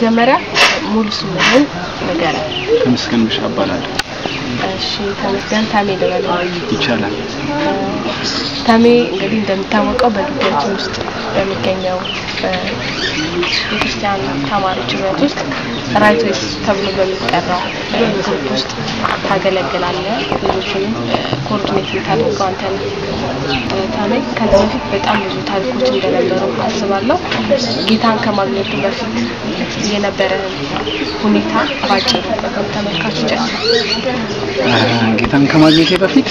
በመጀመሪያ ሙሉ ስምህን ንገረን። ተመስገን ብሻ እባላለሁ። እሺ ተመስገን ታሜ ልበል። ይቻላል። ታሜ እንግዲህ እንደሚታወቀው በግቢያችን ውስጥ በሚገኘው የክርስቲያን ተማሪዎች ህብረት ውስጥ ራይት ዌይስ ተብሎ በሚጠራው ግሩፕ ውስጥ ታገለግላለህ። ልጆችንም ኮኦርዲኔት የምታደርገው አንተ ነህ። ታሜ ከዚህ በፊት በጣም ብዙ ታሪኮች እንደነበሩ አስባለሁ። ጌታን ከማግኘቱ በፊት የነበረህን ሁኔታ ባጭሩ ተመልካቾች ጌታን ከማግኘቴ በፊት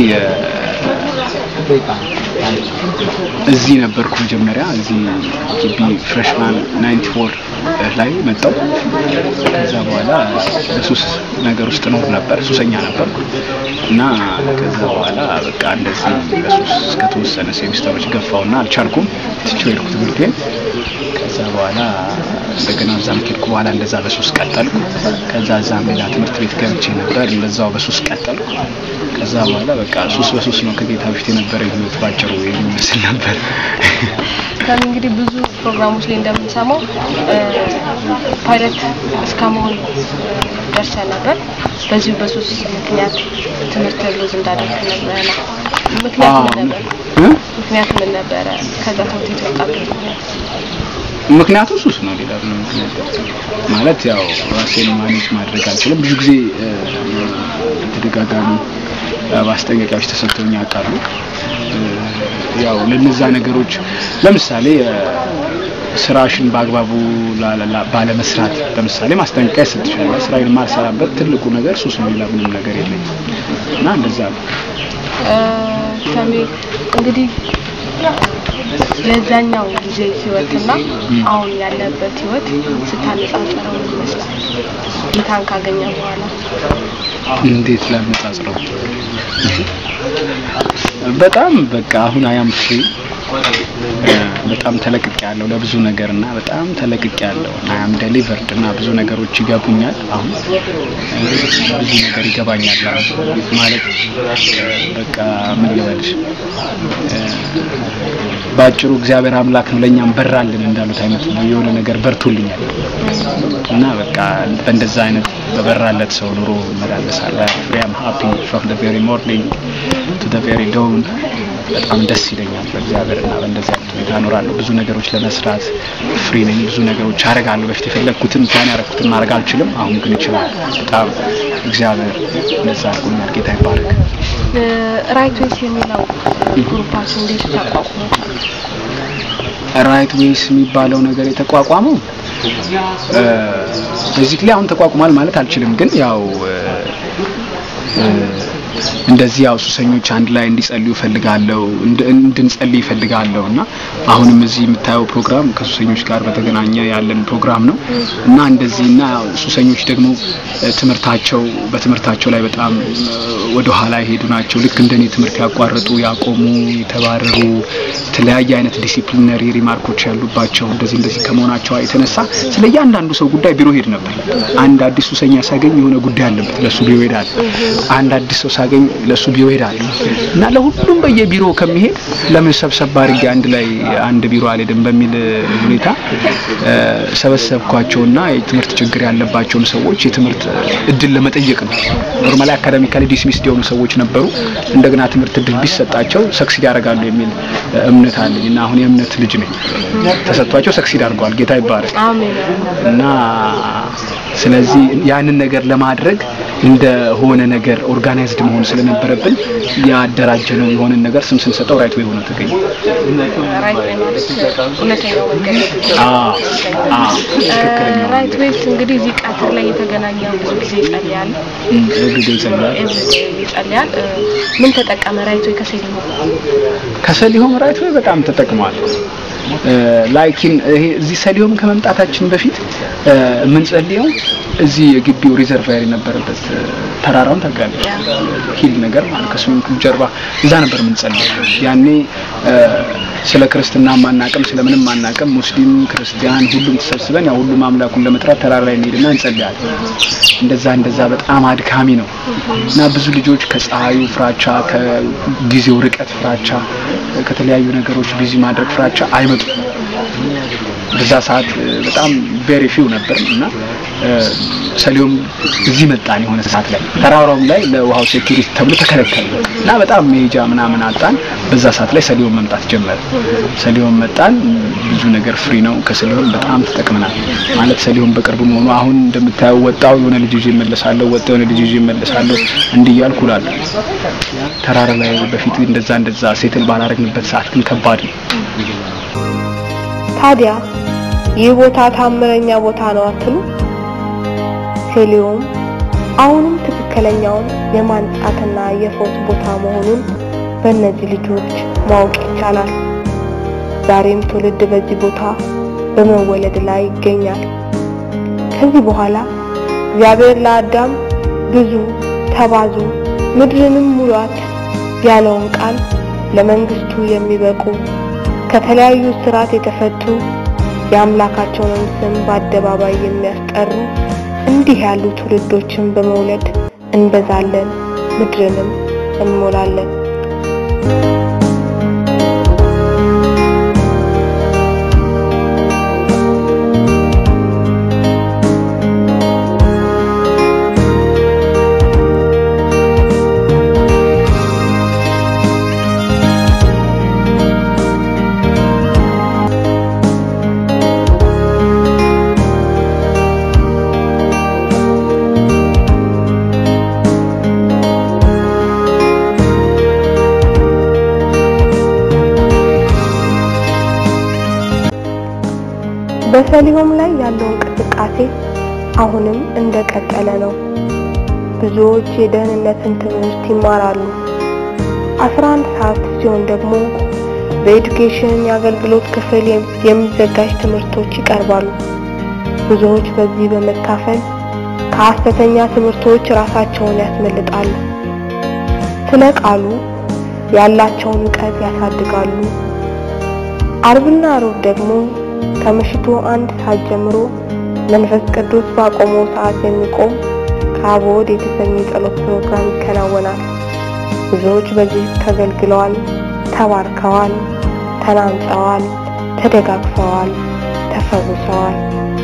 እዚህ ነበርኩ። መጀመሪያ እዚህ ግቢ ፍሬሽማን 94 ላይ መጣው። ከዛ በኋላ በሱስ ነገር ውስጥ ኖር ነበር፣ ሱሰኛ ነበርኩ እና ከዛ በኋላ በቃ እንደዚህ በሱስ እስከተወሰነ ሴሚስተሮች ገፋውና አልቻልኩም። ትቼው ሄድኩ ትምህርቴን። ከዛ በኋላ እንደገና እዛም ከሄድኩ በኋላ እንደዛ በሱስ ቀጠልኩ። ከዛ እዛም ሌላ ትምህርት ቤት ገብቼ ነበር፣ እንደዛው በሱስ ቀጠልኩ። ከዛ በኋላ በቃ ሱስ በሱስ ነው። ከጌታ በፊት የነበረኝ ህይወት ባጭሩ የሚመስል ነበር። ታሜ እንግዲህ ብዙ ፕሮግራሞች ላይ እንደምንሰማው ፓይለት እስከ መሆን ደርሰ ነበር። በዚሁ በሱስ ምክንያት ትምህርት ሎዝ እንዳደረግ ነበረ። ምክንያቱ ምን ነበር? ምክንያቱ ምን ነበረ? ከዛ ትምህርት ቤት ወጣበት ምክንያት ምክንያቱ ሱስ ነው። ሌላ ምንም ምክንያት ማለት ያው ራሴን ማኔጅ ማድረግ አልችልም። ብዙ ጊዜ ተደጋጋሚ ማስጠንቀቂያዎች ተሰጥተውኝ ያውቃሉ። ያው ለነዛ ነገሮች ለምሳሌ ስራሽን በአግባቡ ባለመስራት ለምሳሌ ማስጠንቀቂያ ይሰጥሻል። ስራዬን የማልሰራበት ትልቁ ነገር ሱስ ነው። ሌላ ምንም ነገር የለኝም እና እንደዛ ነው። ታሜ እንግዲህ ለዛኛው ጊዜ ህይወትና አሁን ያለበት ህይወት ስታነጻጽረው ምን ይመስላል? ጌታን ካገኘ በኋላ እንዴት ላነጻጽረው? በጣም በቃ አሁን አያም ፍሪ በጣም ተለቅቅ ያለው ለብዙ ነገር እና በጣም ተለቅቅ ያለው አያም ዴሊቨርድ እና ብዙ ነገሮች ይገቡኛል። አሁን ብዙ ነገር ይገባኛል ማለት በቃ ምን ልበልሽ በአጭሩ እግዚአብሔር አምላክ ነው ለእኛም በራልን እንዳሉት አይነት ነው። የሆነ ነገር በርቶልኛል እና በቃ በእንደዛ አይነት በበራለት ሰው ኑሮ እመላለሳለሁ። ፍሪ አም ሃፒ ፍሮም ዘ ቬሪ ሞርኒንግ ቱ ዘ ቬሪ ዳውን በጣም ደስ ይለኛል። በእግዚአብሔር እና በእንደዚህ አይነት ሁኔታ እኖራለሁ። ብዙ ነገሮች ለመስራት ፍሪ ነኝ። ብዙ ነገሮች አደርጋለሁ። በፊት የፈለግኩትን ፕላን ያደረኩትን ማድረግ አልችልም። አሁን ግን ይችላል። በጣም እግዚአብሔር እንደዛ አድርጎኛል። ጌታ ይባረክ። ራይት ዌይስ የሚለው ግሩፓችን እንዴት ተቋቁሞታል? ራይት ዌይስ የሚባለው ነገር የተቋቋመው ቤዚክሊ አሁን ተቋቁሟል ማለት አልችልም፣ ግን ያው እንደዚህ ያው ሱሰኞች አንድ ላይ እንዲጸልዩ እፈልጋለሁ እንድንጸልይ እፈልጋለሁ እና አሁንም እዚህ የምታየው ፕሮግራም ከሱሰኞች ጋር በተገናኘ ያለን ፕሮግራም ነው እና እንደዚህ እና ሱሰኞች ደግሞ ትምህርታቸው በትምህርታቸው ላይ በጣም ወደ ኋላ የሄዱ ናቸው። ልክ እንደኔ ትምህርት ያቋረጡ፣ ያቆሙ፣ የተባረሩ የተለያየ አይነት ዲሲፕሊነሪ ሪማርኮች ያሉባቸው እንደዚህ እንደዚህ ከመሆናቸው የተነሳ ስለ እያንዳንዱ ሰው ጉዳይ ቢሮ ሄድ ነበር። አንድ አዲስ ሱሰኛ ሳገኝ የሆነ ጉዳይ አለበት ለሱ ቢሮ ሄዳል። አንድ አዲስ ሰው ሳገኝ ለሱ ቢሮ ሄዳል እና ለሁሉም በየቢሮ ከሚሄድ ለምን ሰብሰብ አድርጌ አንድ ላይ አንድ ቢሮ አልሄድም በሚል ሁኔታ ሰበሰብኳቸውና የትምህርት ችግር ያለባቸውን ሰዎች የትምህርት እድል ለመጠየቅ ነው። ኖርማሊ አካዳሚካሊ ዲስሚስድ የሆኑ ሰዎች ነበሩ። እንደገና ትምህርት እድል ቢሰጣቸው ሰክሲድ ያደርጋሉ የሚል እምነት አለኝ እና አሁን የእምነት ልጅ ነኝ። ተሰጥቷቸው ሰክሲድ አድርገዋል። ጌታ ይባረክ እና ስለዚህ ያንን ነገር ለማድረግ እንደሆነ ነገር ኦርጋናይዝድ መሆን ስለነበረብን ያደራጀ ነው የሆነን ነገር ስም ስንሰጠው ራይት ወይ ሆኖ ተገኘ። ራይት ዌይስ እንግዲህ እዚህ ቀትር ላይ የተገናኘው ብዙ ጊዜ ይጸልያል፣ ጊዜ ይጸልያል ይጸልያል። ምን ተጠቀመ ራይት ዌይ ከሰሊሆም? ከሰሊሆም ራይት ወይ በጣም ተጠቅሟል። ላይኪን ይሄ እዚህ ሰሊሆም ከመምጣታችን በፊት የምንጸልየው እዚህ የግቢው ሪዘርቫየር የነበረበት ተራራውን ታውቃለች፣ ሂል ነገር ማለት ከስዊሚንግ ፑል ጀርባ እዛ ነበር የምንጸልየው። ያኔ ስለ ክርስትና ማናቅም ስለምንም ማናቅም ሙስሊም ክርስቲያን ሁሉም ተሰብስበን ያው ሁሉም አምላኩን ለመጥራት ተራራ ላይ እንሄድና እንጸልያለን። እንደዛ እንደዛ በጣም አድካሚ ነው እና ብዙ ልጆች ከፀሐዩ ፍራቻ፣ ከጊዜው ርቀት ፍራቻ፣ ከተለያዩ ነገሮች ቢዚ ማድረግ ፍራቻ አይመጡም በዛ ሰዓት እ፣ በጣም ቬሪ ፊው ነበር እና እ፣ ሰሊሆም እዚህ መጣን የሆነ ሰዓት ላይ ተራራውም ላይ ለውሃው ሴኩሪቲ ተብሎ ተከለከለ እና በጣም መሄጃ ምናምን አጣን። በዛ ሰዓት ላይ ሰሊሆም መምጣት ጀመረ። ሰሊሆም መጣን። ብዙ ነገር ፍሪ ነው። ከሰሊሆም በጣም ተጠቅመናል። ማለት ሰሊሆም በቅርብ መሆኑ አሁን እንደምታየው ወጣው የሆነ ልጅ ይዤ እመለሳለሁ፣ ወጣው የሆነ ልጅ ይዤ እመለሳለሁ እንዲህ እያልኩ እላለሁ። ተራራ ላይ በፊት እንደዛ እንደዛ ሴትል ባላረግንበት ሰዓት ግን ከባድ ነው። ታዲያ ይህ ቦታ ታምረኛ ቦታ ነው አትሉ? ሴሊዮም አሁንም ትክክለኛውን የማንጻትና የፈውስ ቦታ መሆኑን በእነዚህ ልጆች ማወቅ ይቻላል። ዛሬም ትውልድ በዚህ ቦታ በመወለድ ላይ ይገኛል። ከዚህ በኋላ እግዚአብሔር ለአዳም ብዙ ተባዙ ምድርንም ሙሏት ያለውን ቃል ለመንግስቱ የሚበቁ ከተለያዩ ስርዓት የተፈቱ የአምላካቸውን ስም በአደባባይ የሚያስጠሩ እንዲህ ያሉ ትውልዶችን በመውለድ እንበዛለን፣ ምድርንም እንሞላለን። በሰሊሆም ላይ ያለው እንቅስቃሴ አሁንም እንደቀጠለ ነው። ብዙዎች የደህንነትን ትምህርት ይማራሉ። 11 ሰዓት ሲሆን ደግሞ በኤዱኬሽን የአገልግሎት ክፍል የሚዘጋጅ ትምህርቶች ይቀርባሉ። ብዙዎች በዚህ በመካፈል ከሐሰተኛ ትምህርቶች ራሳቸውን ያስመልጣሉ። ስለ ቃሉ ያላቸውን እውቀት ያሳድጋሉ። አርብና ሮብ ደግሞ ከምሽቱ አንድ ሰዓት ጀምሮ መንፈስ ቅዱስ ባቆመው ሰዓት የሚቆም ከአቦድ የተሰኘ የጸሎት ፕሮግራም ይከናወናል። ብዙዎች በዚህ ተገልግለዋል፣ ተባርከዋል፣ ተናንጸዋል፣ ተደጋግፈዋል፣ ተፈውሰዋል።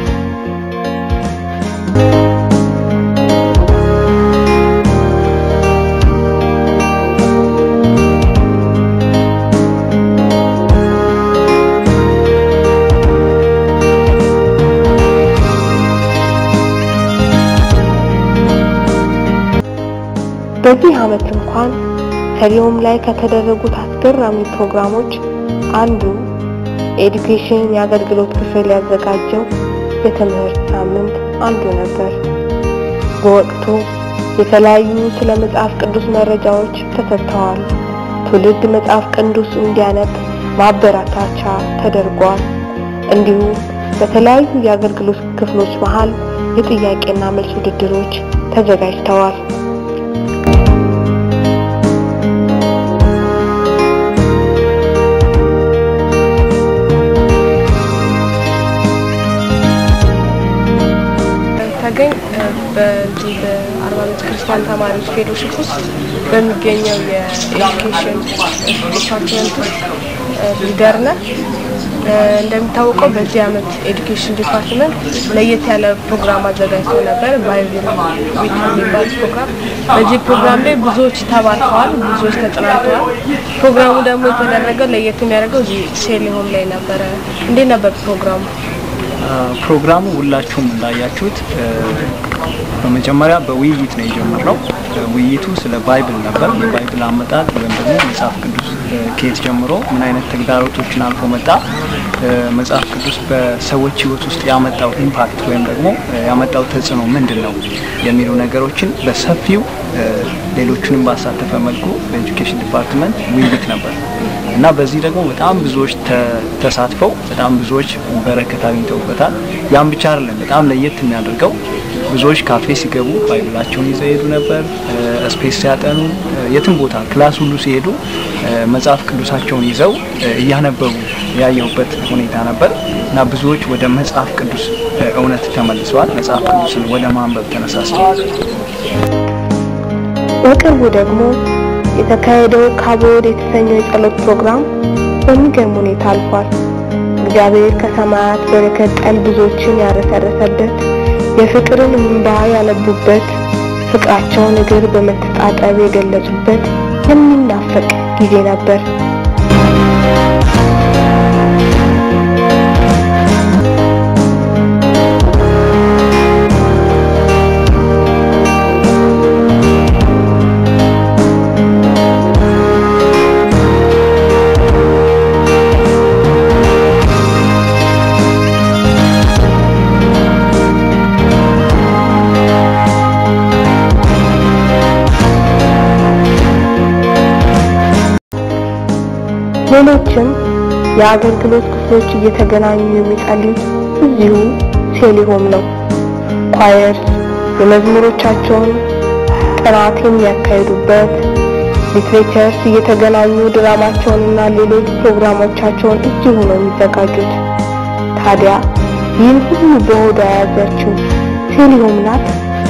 በዚህ ዓመት እንኳን ሰሊሆም ላይ ከተደረጉት አስገራሚ ፕሮግራሞች አንዱ ኤዱኬሽን የአገልግሎት ክፍል ያዘጋጀው የትምህርት ሳምንት አንዱ ነበር። በወቅቱ የተለያዩ ስለ መጽሐፍ ቅዱስ መረጃዎች ተሰጥተዋል። ትውልድ መጽሐፍ ቅዱስ እንዲያነብ ማበረታቻ ተደርጓል። እንዲሁም በተለያዩ የአገልግሎት ክፍሎች መሃል የጥያቄና መልስ ውድድሮች ተዘጋጅተዋል። ተገኝ በዚህ በአርባ ምንጭ ክርስቲያን ተማሪዎች ፌሎሺፕ ውስጥ በሚገኘው የኤዱኬሽን ዲፓርትመንት ውስጥ ሊደር ነህ። እንደሚታወቀው በዚህ ዓመት ኤዱኬሽን ዲፓርትመንት ለየት ያለ ፕሮግራም አዘጋጅቶ ነበር፣ ባይብል ዊክ የሚባል ፕሮግራም። በዚህ ፕሮግራም ላይ ብዙዎች ተባርከዋል፣ ብዙዎች ተጽናንተዋል። ፕሮግራሙ ደግሞ የተደረገው ለየት የሚያደርገው እዚህ ሴሊሆም ላይ ነበረ። እንዴት ነበር ፕሮግራሙ? ፕሮግራሙ ሁላችሁም እንዳያችሁት በመጀመሪያ በውይይት ነው የጀመርነው። ውይይቱ ስለ ባይብል ነበር። የባይብል አመጣጥ ወይም ደግሞ መጽሐፍ ቅዱስ ከየት ጀምሮ ምን አይነት ተግዳሮቶችን አልፎ መጣ፣ መጽሐፍ ቅዱስ በሰዎች ሕይወት ውስጥ ያመጣው ኢምፓክት ወይም ደግሞ ያመጣው ተጽዕኖ ምንድን ነው የሚሉ ነገሮችን በሰፊው ሌሎቹንም ባሳተፈ መልኩ በኤጁኬሽን ዲፓርትመንት ውይይት ነበር እና በዚህ ደግሞ በጣም ብዙዎች ተሳትፈው በጣም ብዙዎች በረከት አግኝተውበታል። ያም ብቻ አይደለም። በጣም ለየት የሚያደርገው ብዙዎች ካፌ ሲገቡ ባይብላቸውን ይዘው ይሄዱ ነበር። ስፔስ ሲያጠኑ፣ የትም ቦታ ክላስ ሁሉ ሲሄዱ መጽሐፍ ቅዱሳቸውን ይዘው እያነበቡ ያየሁበት ሁኔታ ነበር እና ብዙዎች ወደ መጽሐፍ ቅዱስ እውነት ተመልሰዋል። መጽሐፍ ቅዱስን ወደ ማንበብ ተነሳስተዋል። በቅርቡ ደግሞ የተካሄደው ካቦድ የተሰኘው የጸሎት ፕሮግራም በሚገርም ሁኔታ አልፏል። እግዚአብሔር ከሰማያት በረከት ጠል ብዙዎችን ያረሰረሰበት የፍቅርን እንባ ያነቡበት ፍቅራቸውን እግር በመተጣጠብ የገለጹበት የሚናፈቅ ጊዜ ነበር። ሌሎችም የአገልግሎት ክፍሎች እየተገናኙ የሚጸልዩት እዚሁ ሴሊሆም ነው። ኳየርስ የመዝሙሮቻቸውን ጥናት የሚያካሂዱበት፣ ሊትሬቸርስ እየተገናኙ ድራማቸውንና ሌሎች ፕሮግራሞቻቸውን እዚሁ ነው የሚዘጋጁት። ታዲያ ይህን ሁሉ በሆዷ የያዘችው ሴሊሆም ናት።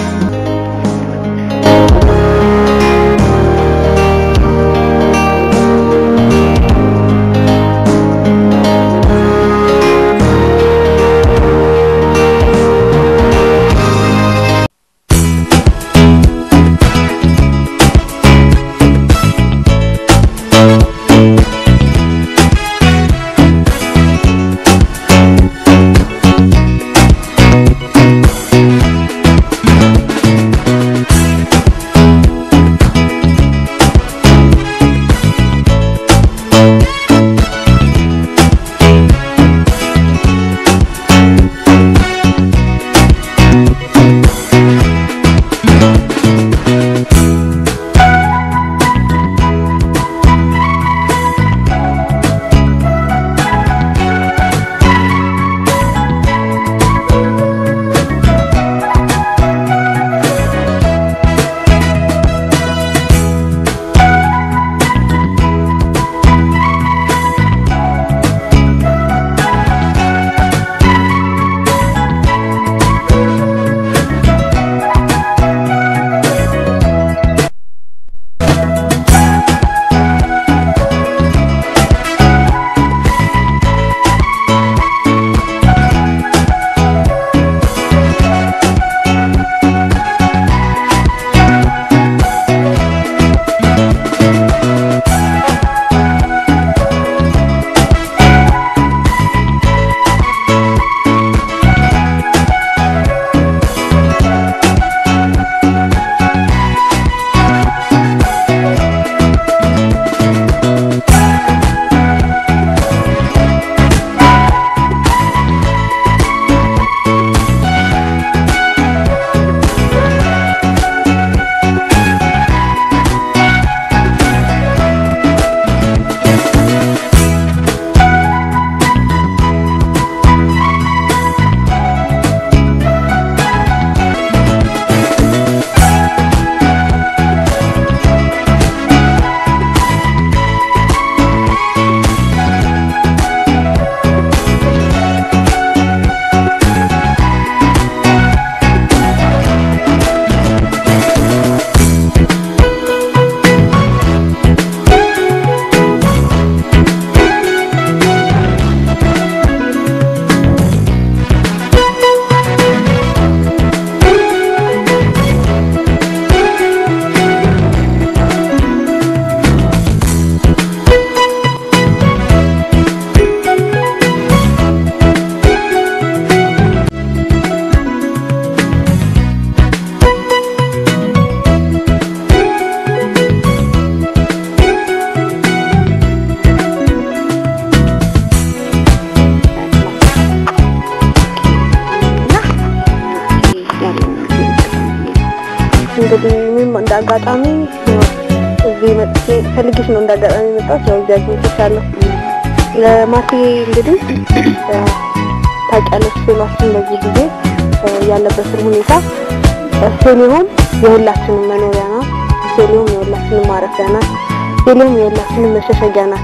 እንግዲህ እኔም እንደ አጋጣሚ ያው እዚህ መጥቼ ፈልጌሽ ነው እንደ አጋጣሚ የመጣሁት። ያው እዚህ አግኝቼሻለሁ። ለማርቴ እንግዲህ ያው ታውቂያለሽ ሴሏችን በዚህ ጊዜ ያለበትን ሁኔታ ሴሊሆም የሁላችንም መኖሪያ ናት። ሴሊሆም የሁላችንም ማረፊያ ናት። ሴሊሆም የሁላችንም መሸሸጊያ ናት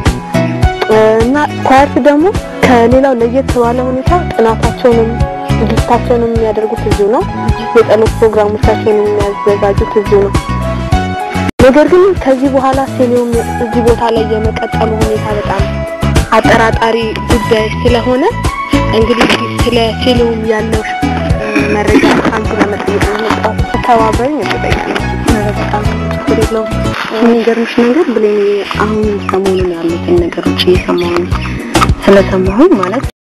እና ኳየርስ ደግሞ ከሌላው ለየት ባለ ሁኔታ ጥናታቸውንም ዝግጅታቸውንም የሚያደርጉት እዚሁ ነው። የጸሎት ፕሮግራሞቻቸውን የሚያዘጋጁት እዚሁ ነው። ነገር ግን ከዚህ በኋላ ሴሊሆም እዚህ ቦታ ላይ የመቀጠሉ ሁኔታ በጣም አጠራጣሪ ጉዳይ ስለሆነ እንግዲህ ስለ ፊልም ያለው መረጃ ከአንቺ ለመጠየቅ ነው የመጣሁት። ተባበሪኝ እጠይቃለሁ። በጣም ችግር የለውም። የሚገርምሽ ነገር ብሌን አሁን ሰሞኑን ያሉትን ነገሮች እየሰማሁ ነው። ስለሰማሁኝ ማለት